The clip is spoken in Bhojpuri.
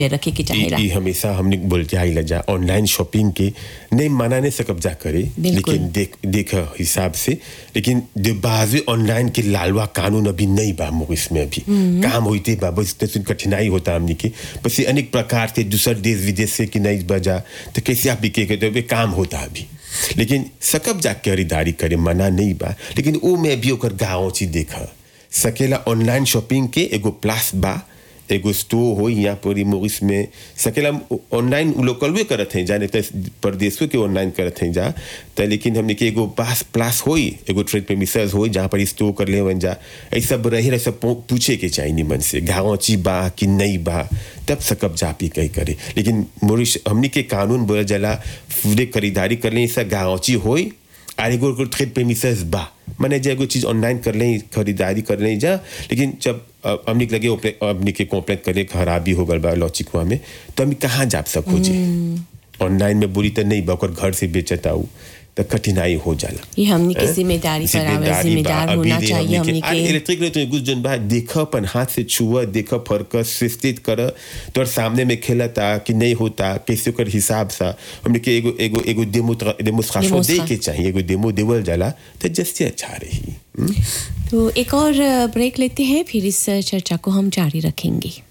रखे के चाहेला ई हमेशा हमने बोलते आइला जा ऑनलाइन शॉपिंग के नहीं मना नहीं सकब जा करे बिल्कुल। लेकिन देख देख हिसाब से लेकिन जो बाजे ऑनलाइन के लालवा कानून अभी नहीं बा मुगिस में अभी काम होते बा बस इतने सुन कठिनाई होता हमने के बस ये अनेक प्रकार से दूसर देश विदेश से कि नहीं बजा तो कैसे आप बिके के तो काम होता अभी लेकिन सकब जा के खरीदारी करे मना नहीं बा लेकिन वो में भी ओकर गाँव चीज देखा सकेला ऑनलाइन शॉपिंग के एगो प्लास बा एगो स्टोर हो यहाँ पर मोरिस में सकेला ऑनलाइन लोकल भी करत हैं जाने तो परदेशों के ऑनलाइन करत हैं जा तो लेकिन हमने के एगो पास प्लास होई एगो ट्रेड पे मिसर्स होई जहाँ पर स्टोर कर ले जा ऐसा सब रही रहे सब पू- पूछे के चाहिए निमन से गाँव ची बा कि नहीं बा तब सकब जा पी कही करे लेकिन मोरिस हमने के कानून बोला जला पूरे खरीदारी कर ले ऐसा गाँव ची होई और एगो एगो ट्रेड प्रेमिसेस बा माने जे एगो चीज ऑनलाइन कर लें खरीदारी कर लें जा लेकिन जब अ, हमनी के लगे ओपे- हमनी के कॉम्प्लेट करे खराबी हो गल बा लॉचिकवा में तो हम कहाँ जा सको जी ऑनलाइन में बुरी तो नहीं बा ओकर घर से बेचत आऊ तो कठिनाई हो जाला ये हमनी के हैं? जिम्मेदारी पर आवे जिम्मेदारी जिम्मेदार बा। होना अभी दे चाहिए हमनी आ, के इलेक्ट्रिक तो कुछ जन बा देख अपन हाथ से छुआ देख फर्क स्थित कर तोर सामने में खेलता कि नहीं होता कैसे ओकर हिसाब सा हमने के एगो एगो एगो डेमो डेमोस्ट्रेशन दे डेमोस्ट्रा- के चाहिए एगो डेमो देवल जाला तो जस्ती अच्छा रही हम्म? तो एक और ब्रेक लेते हैं फिर इस चर्चा को हम जारी रखेंगे